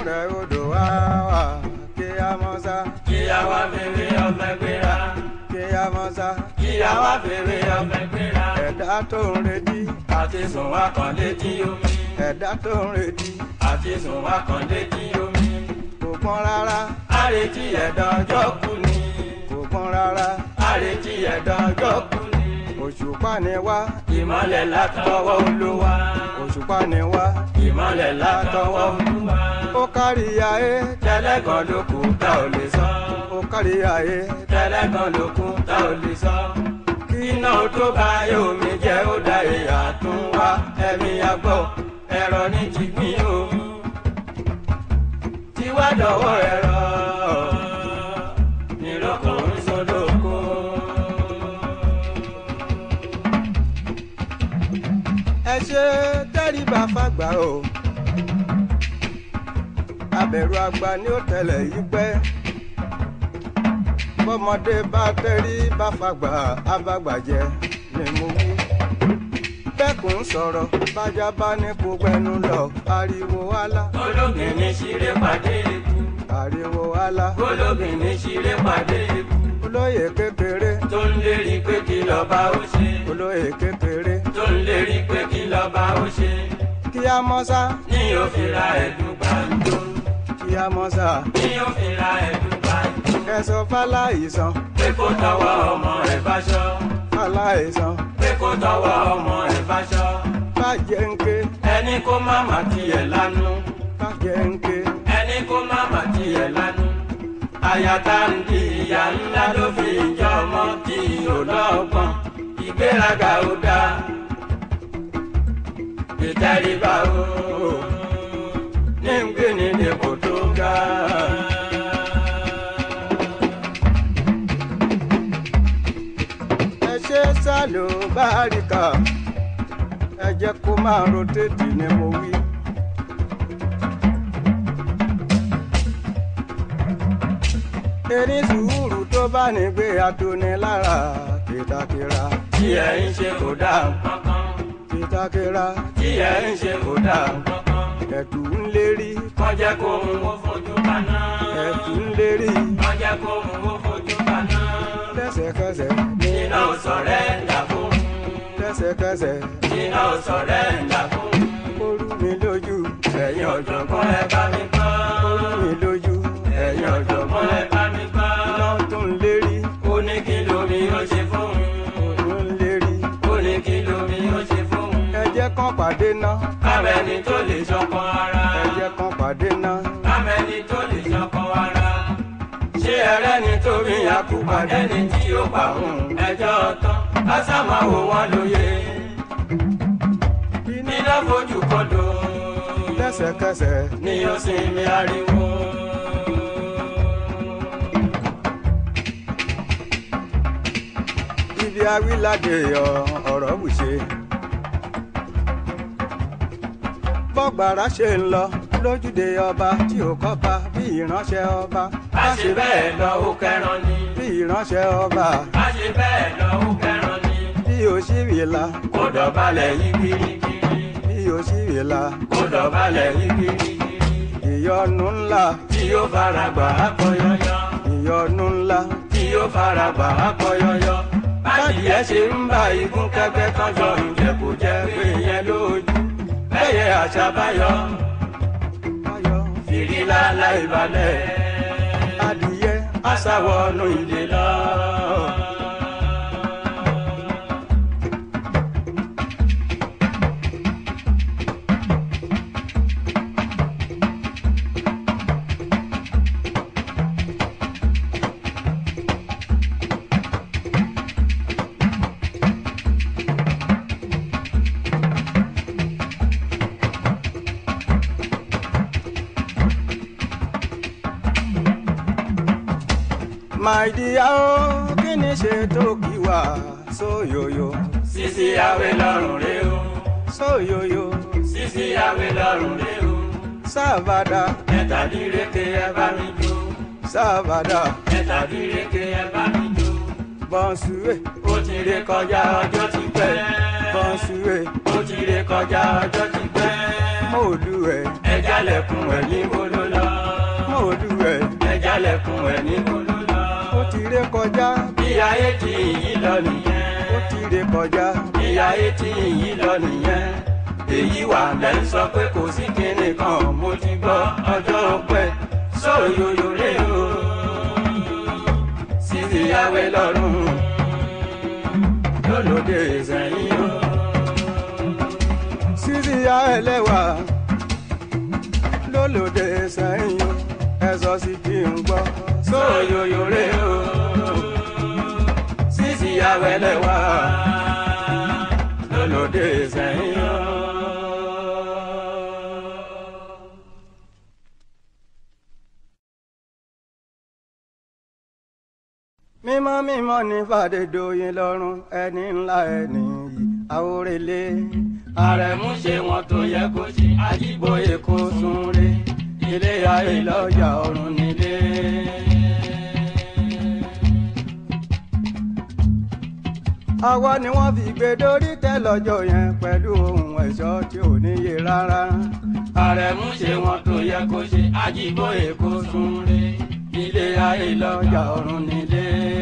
rẹ̀ odò wá wà kí a mọ́ sá kí a wá fèrè ọ̀fẹ́ gbéra kí a mọ́ sá kí a wá fèrè ọ̀fẹ́ gbéra ẹ̀dá tó ń retí àti sùn wá kàn létí omi ẹ̀dá tó ń retí àti sùn wá kàn létí omi kò pọ́n rárá àrètí ẹ̀dá ọjọ́ kù ni kò pọ́n rárá àrètí ẹ̀dá ọjọ́ kù ni òṣùpá ni wá ìmọ̀lẹ̀ látọwọ́ olúwa òṣùpá ni wá ìmọ̀lẹ̀ látọwọ́ olúwa ó kárí ayé tẹ́lẹ̀kan ló kù tá ò lè sọ ó kárí ayé tẹ́lẹ̀kan ló kù tá ò lè sọ kí iná tó bá yóò mi jẹ́ ó dá ìyá tún wá ẹ̀mí àgbọ̀ ẹ̀rọ ní jìgbín o tiwa dọ̀wọ́ ẹ̀rọ nírọ̀kọ̀ ń sọdọ̀kọ. ẹ ṣe tẹríba fàgbà o abẹ̀rù àgbà ni ó tẹ̀lẹ̀ yí pẹ́ bọ́mọdé bá tẹrí bá fàgbà abàgbàjẹ́ ni mo wí bẹ́kùn sọ̀rọ̀ bájá bá ní kó gbẹnu lọ ariwo wálá ológin ní ṣeré pàdé ikú ariwo wálá ológin ní ṣeré pàdé ikú olóyè kékeré tó ń lérí pé kí lọ́ba ó ṣe olóyè kékeré tó ń lérí pé kí lọ́ba ó ṣe kí á mọ́ sá ní òfin ra ẹ̀dùn gbàǹjo kí á mọ́ sá ní òfin ra ẹ̀dùn gbàǹjo kẹsàn fáláìsàn pé kó tọwọ́ ọmọ ẹ̀ báṣọ fáláìsàn pé kó tọwọ́ ọmọ ẹ̀ báṣọ bàjẹ́ ń ké ẹni kó má má tiẹ̀ lánú bàjẹ́ ń ké ẹni kó má má tiẹ̀ lánú àyàtà ń di ìyá ńlá ló fi jọ ọmọ tí ò lọ́gbọ́n ìgbéraga ò dáa ìtẹríba ò ní ń gbé ní ipò tó ga. ẹ ṣe sálò báríkà ẹ jẹ́ kó máa rotéètì ni mo wí. erin sùúrù tó bá ní gbé atoni lára kìtàkìrà tí ẹ ń ṣe kò dáa kankan kìtàkìrà tí ẹ ń ṣe kò dáa kankan ẹ̀tù ń lérí wọ́n jẹ́ kó mú owó fojú kaná. ẹ̀tù ń lérí wọ́n jẹ́ kó mú owó fojú kaná. lẹ́sẹ̀kẹsẹ̀ iná ò sọ̀rẹ́ ńlá fún lẹ́sẹ̀kẹsẹ̀ iná ò sọ̀rẹ́ ńlá fún ó rú mi lójú ẹ̀yin ọ̀jọ̀gbọ́n ẹ bá mi gbọ́. ó rú mi lójú ẹ̀yin ọ̀jọ̀gbọ́n ẹ bá mi gbọ́. iná tó ń lérí ó ní kí lomi ó ṣe fún un. ó ń lérí ó ní kí lomi ó ṣe fún un. ẹ jẹ́ kán pàdé ná kámẹ́ni tó lè ṣọkan ara. ẹ jẹ́ kán pàdé ná kámẹ́ni tó lè ṣọkan ara. ṣé ẹrẹ́ni tó rí akúpàdé ni tí ó pa òun ẹjọ́ tán. kásámáwo wọn lóye. iná fojú kọdọ. lẹ́sẹ̀kẹsẹ̀ ni ó sinmi ariwo. ibi awíládé ọ- ọ̀rọ̀ wùṣe. bọ́gbàrá ṣe ń lọ lójúde ọba tí ò kọ́ba bí ìránṣẹ́ ọba bá ṣe bẹ́ẹ̀ lọ ó kẹran ni. bí ìránṣẹ́ ọba bá ṣe bẹ́ẹ̀ lọ ó kẹran ni. bí òṣìwìlà kó dọ̀bálẹ̀ yí kirikiri. bí òṣìwìlà kó dọ̀bálẹ̀ yí kirikiri. ìyọnu ńlá tí ó fara gbà á kọ yọyọ. ìyọnu ńlá tí ó fara gbà á kọ yọyọ. bádìyẹ ṣe ń bá igun kẹgbẹ́ kan jọ ǹjẹ́ kò jẹ́ pé yẹn lójú. bẹ́yẹ àṣà báyọ̀ ayọ̀ fìrílà láìbalẹ̀. adìyẹ aṣàwọ̀nù ìdè lọ. my dear o kí ni ṣe tó kí wá sóyòyò sisi awe lọ́rùn rẹ o. sóyòyò sisi awe lọ́rùn rẹ o. sábàdà ẹ̀tàdínlẹ́kẹ̀ ẹ bá mi jó. sábàdà ẹ̀tàdínlẹ́kẹ̀ ẹ bá mi jó. bọ́nsúwé ó ti ré kọjá ọjọ́ ti pẹ́. bọ́nsúwé ó ti ré kọjá ọjọ́ ti pẹ́. mòlúwẹ̀ ẹ jálẹ̀kùn ẹ̀ níbo ló lọ. ẹkún ẹ̀ níbo ló lọ. ó ti ré kọjá bí ayé ti yí lọ nìyẹn. ó ti ré kọjá bí ayé ti yí lọ nìyẹn. èyí wà lẹ́ ń sọ pé kò sí kinní kan mo ti gbọ́ ọjọ́ pẹ́ sóyòyò rè o. sísè yàwé lọ́rùn lólóde sẹ́yìn o. síríà ẹlẹ́wà lólòdè sẹ́yìn o ẹ sọ sí kí n gbọ́ sóyòyò rè o. sísè yàwé lẹ́wà lólóde sẹ́yìn o. mímọ́ mímọ́ ní fàdédoyin lọ́rùn ẹni ńlá ẹni yìí àwòrélé àrẹ̀mú ṣe wọn tó yẹ kó ṣe àjíbóyè kó sún re ilé ayé lọ́jà ọ̀run nílé. àwa ni wọ́n fi gbé dórí tẹ́ lọ́jọ́ yẹn pẹ̀lú ohun ẹ̀ṣọ́ tí ò níye rárá àrẹ̀mú ṣe wọn tó yẹ kó ṣe àjíbóyè kó sún re ilé ayé lọ́jà ọ̀run nílé.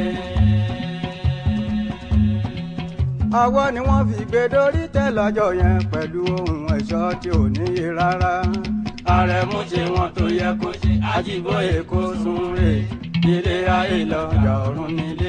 àwa ni wọ́n fi gbé dórí tẹ́ lọ́jọ́ yẹn pẹ̀lú ohun ẹ̀ṣọ́ tí ò níye rárá àrẹ̀mú ṣe wọn tó yẹ kó ṣe àjíbóyè kó sún re ilé ayé lọ́jà ọ̀run nílé.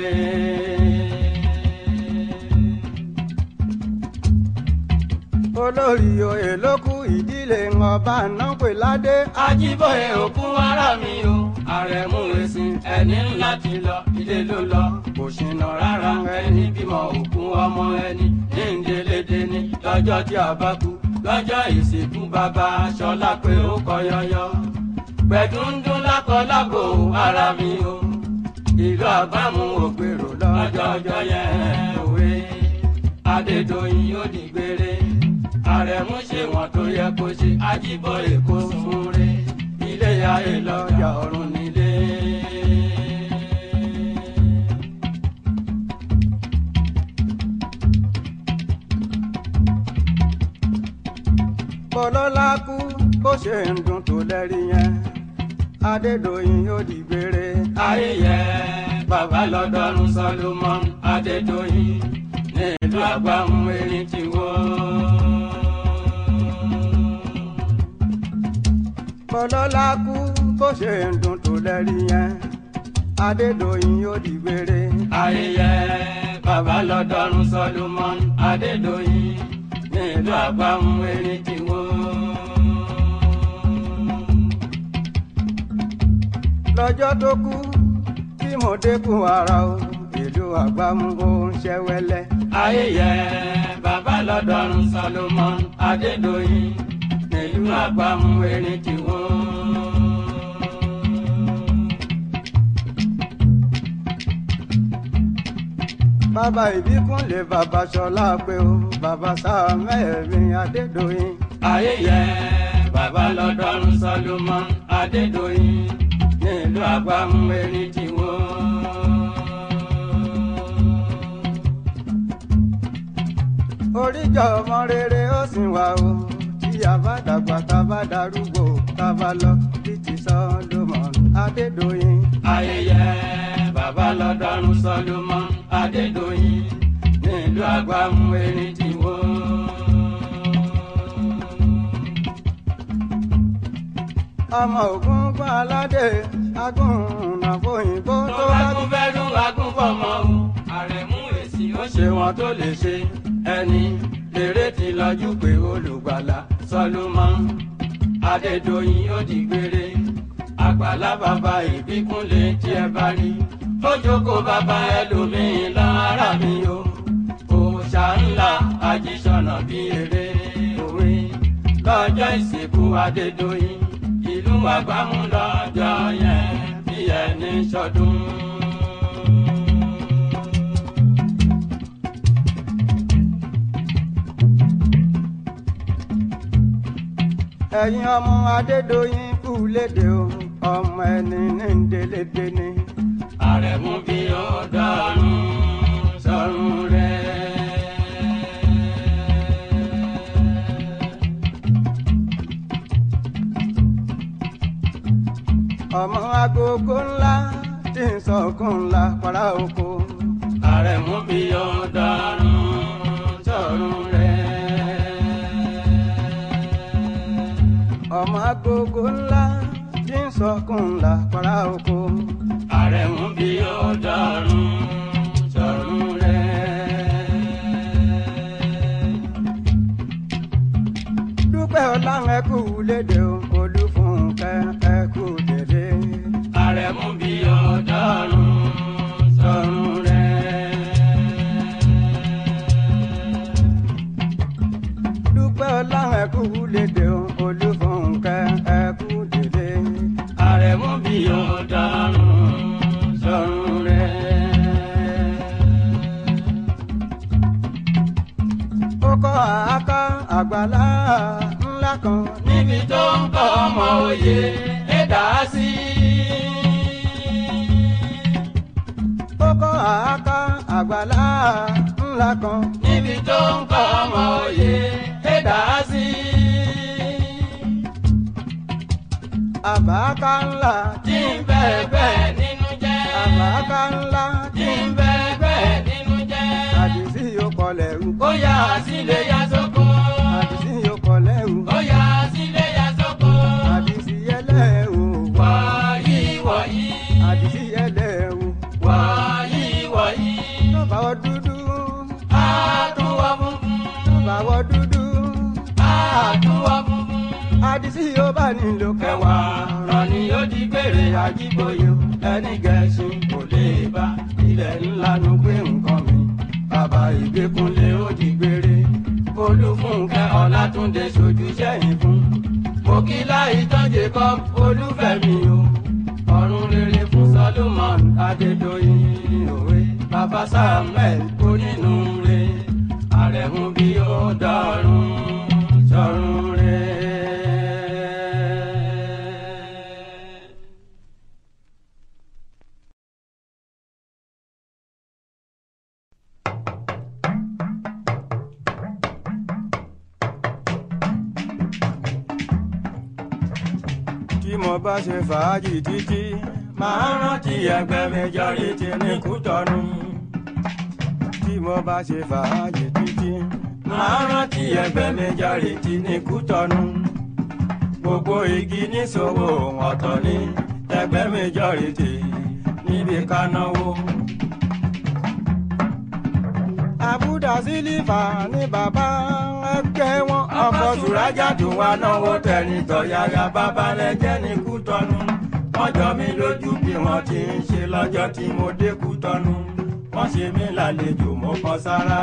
olórí oyè ló kú ìdílé ọba náà pè ládé Ajíbóyè òkú ara mi o àrẹ̀mú ẹ̀sìn ẹni ńlá ti lọ ilé ló lọ kò ṣìnà rárá ẹni bímọ òkú ọmọ ẹni ní ìdílédé ní lọ́jọ́ tí a bá kú lọ́jọ́ ìsìnkú bàbá aṣọlá pé ó kọ yọyọ gbẹdúndún lákọ lábò ara mi o ìlú àbámu ògbèrò lọ́jọ́ ọjọ́ yẹn òwe Adédoyin ó dìgbére àrẹ̀mú ṣe wọn tó yẹ kó ṣe Ajíbóyè kó sún re ilé ayé lọ́jà ọ̀run nílé. bọ́lọ́lá kú bó ṣe ń dùn tó lẹ́rí yẹn adédọ̀yìn yóò di gbére ayé yẹ bàbá lọ́dọ́rùn Solomon Adédoyin nílùú àgbàmú erin ti wó. bọ́lọ́lá kú bó ṣe ń dùn tó lẹ́rí yẹn adédọ̀yìn yóò di gbére ayẹyẹ bàbá lọ́dọ́rùn Solomon Adédoyin nílùú àgbàmú erin ti wó. lọ́jọ́ tó kú tí mo dẹ́kun ara o ìlú àgbámú ó ń ṣẹ́wẹ́lẹ́ ayẹyẹ bàbá lọ́dọ́rùn Solomon Adédoyin nílùú àgbàmú erin ti wó. bàbá ìbíkúnlé bàbá ṣọlá pé o bàbá sáàmẹ́ẹ̀mí adédọ̀yìn ayẹyẹ bàbá lọ́dọ́rùn Solomon Adédoyin nílùú àgbàmú erin ti wó. oríjọ ọmọ rere ó sì wà o tí a bá dàgbà tá a bá darúgbó tá a bá lọ bí ti Solomon adédọ̀yìn ayẹyẹ bàbá lọ́dọ́rùn Solomon Adédoyin nílùú àgbàmú erin ti wó. ọmọ ògún gbọ́n aládé agúnnà fòyìnbó tó tó bá bá tún fẹ́ dún agún fọmọ o àrẹ̀mú èsì ó ṣe wọn tó lè ṣe ẹni lèrè ti lọ́jú pé olùgbàlà Solomon Adédoyin ó di gbére àgbàlá bàbá ìbíkúnlé tí ẹ bá rí ó jókòó bàbá ẹlòmíín lára mi o òòṣà ńlá ajíṣọ̀nà bí eré òwe lọ́jọ́ ìsìnkú Adédoyin ìlú àgbámú lọ́jọ́ yẹn bí ẹni ṣọdún. ẹ̀yin ọmọ adédọ̀yìn kú léde o ọmọ ẹni ní ndélédé ni àrẹ̀mú bí ó dọ́rùn sọ́run rẹ̀. ọmọ agogo ńlá tí ń sọkún ńlá para oko. àrẹ̀mú bí ọ̀daràn sọ̀rùn rẹ̀. ọmọ agogo ńlá tí ń sọkún ńlá para oko. àrẹ̀mú bí ọ̀daràn sọ̀rùn rẹ̀. dúpẹ́ ọláhùn ẹkú lédè o olúfúnkẹ́ ẹkú dédé. àrẹ̀mú bí ọ̀daràn sọ̀rùn rẹ̀. dúpẹ́ ọláhùn ẹkú lédè o olúfúnkẹ́ ẹkú dédé. àrẹ̀mú bí ọ̀daràn sọ̀rùn rẹ̀. ó kọ́ àáká àgbàlá ńlá kan níbi tó ń kọ́ ọmọ òye ẹ̀dá sí. ó kọ́ àáká àgbàlá ńlá kan níbi tó ń kọ́ ọmọ òye ẹ̀dá sí. àbáká ńlá tí ń bẹ́ẹ̀ bẹ́ẹ̀ nínú jẹ́. àbáká ńlá tí ń bẹ́ẹ̀ bẹ́ẹ̀ nínú jẹ́. àdìsí yóò kọlẹ̀ rú ó yá sílé yá sóko. àdìsí yóò kọlẹ̀ rú ó yá sílé yá sóko. àdìsí yẹlẹ̀ o wọ̀nyí wọ̀nyí. àdìsí yẹlẹ̀ o wọ̀nyí wọ̀nyí. tọ́ba wọ dúdú àtúwọ̀ funfun. tọ́ba wọ dúdú àtúwọ̀ funfun. àdìsí yóò bá nílò kẹwàá ràn ní ó di gbére àjíbóyè ẹni gẹ̀ẹ́sì kò lè bá ilẹ̀ ńlá ló gbé nǹkan mi bàbá ìgbékunlé ó di gbére olúfúnkẹ́ ọlátúndé sojú sẹ́yìn fún mokila ìtọ́jẹ kọ́ olúfẹ́mi o ọ̀run rere fún solomon adédọ́yìn òwe bàbá samuel onínúure àrẹ̀mú bí ó dọ̀rùn sọ̀rùn rẹ̀. tí mo bá ṣe fàájì títí máa rántí ẹgbẹ́ majority ní kútọ́nù. tí mo bá ṣe fàájì títí máa rántí ẹgbẹ́ majority ní kútọ́nù. gbogbo igi níṣòwò ọ̀tọ̀ ní ẹgbẹ́ majority níbi kánáwó. àbúdá sílífà ní bàbá ẹgbẹ́ wọn ọkọ̀ sùrájà tó wá náwó tẹ̀lé tọ̀yàyà bàbá lẹ́jẹ́ ní kútọ́nù. wọ́n jọ mí lójú bí wọ́n ti ń ṣe lọ́jọ́ tí mo dé kútọ́nù. wọ́n ṣe mí lálejò mo kàn sára.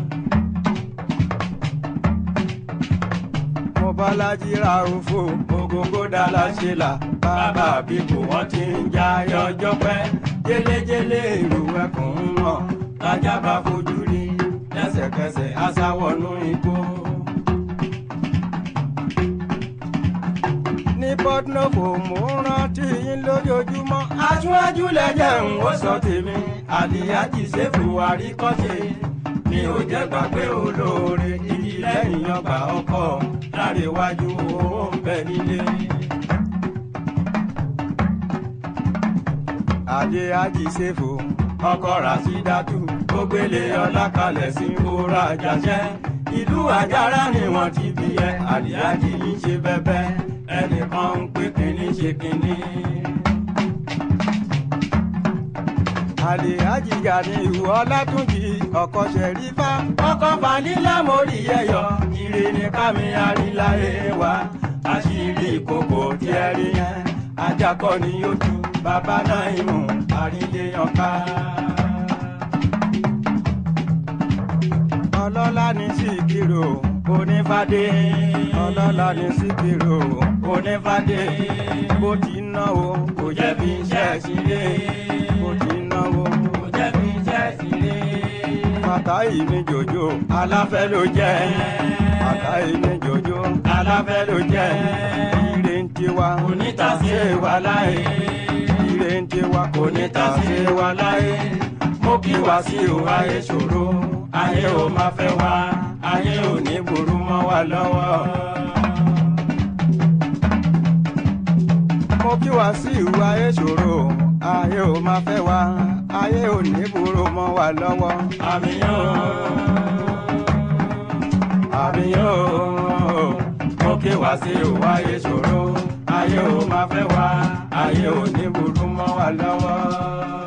mo bá lájí ra òfò ògógó dala ṣe là bàbá àbíkú wọn ti ń já ọjọ́ pẹ́ jẹ́lẹ́jẹ́lẹ́ èrò ẹkùn ń mọ̀ tájà bá fojú rí lẹ́sẹ̀kẹsẹ̀ aṣáwọ̀nú igbó. ní pọtnọfò mò ń rántí yín lójoojúmọ́ aṣáájú lẹ́jẹ̀ ń ó sọ tèmi àlìyájì ṣèfù àríkọ́ṣe mi ò jẹ́ gbàgbé olóore igi lẹ́yìn ọgbà ọkọ̀ lárẹ̀wájú owó ń bẹ nílé. àdé àjíṣẹ́fò ọkọ rasídàtú ó gbélé ọlákalẹ̀ sí kóra àjàṣẹ́ ìlú àjàrà ni wọ́n ti bí ẹ àlìyájì ń ṣe bẹ́bẹ́ ẹnìkan ń pè kínní ṣe kínní. àdé àjìyà ní ìwọ ọlátúnjì ọkọ ṣẹrífà ọkọ fanilá mórí ẹyọ ire ní kámi àríláyé wa àṣírí ìkòkò tí ẹ rí yẹn ajakọ ni yóò ju bàbá náà ìmú àríléyànká. ọlọ́lá ní síkírò onífàdé ọlọ́lá ní síkírò onífàdé bó ti náwó kò jẹ́ bí iṣẹ́ sílé bó ti náwó kò jẹ́ bí iṣẹ́ sílé fàtáì ní jòjò aláfẹ́ ló jẹ́ fàtáì ní jòjò aláfẹ́ ló jẹ́ ire ń tiwa onítàsé wà láyé ire ń tiwa kò ní ta onítàsé wà láyé mo kí wá sí o ayé ṣòro ayé ò máa fẹ́ wá ayé ò ní burú mọ́ wa lọ́wọ́. mo kí wá sí ìwà ìṣòro ayé ò máa fẹ́ wa ayé ò ní burú mọ́ wa lọ́wọ́. àmì yóò àmì yóò mo kí wá sí ìwà ìṣòro ayé ò máa fẹ́ wá ayé ò ní burú mọ́ wa lọ́wọ́.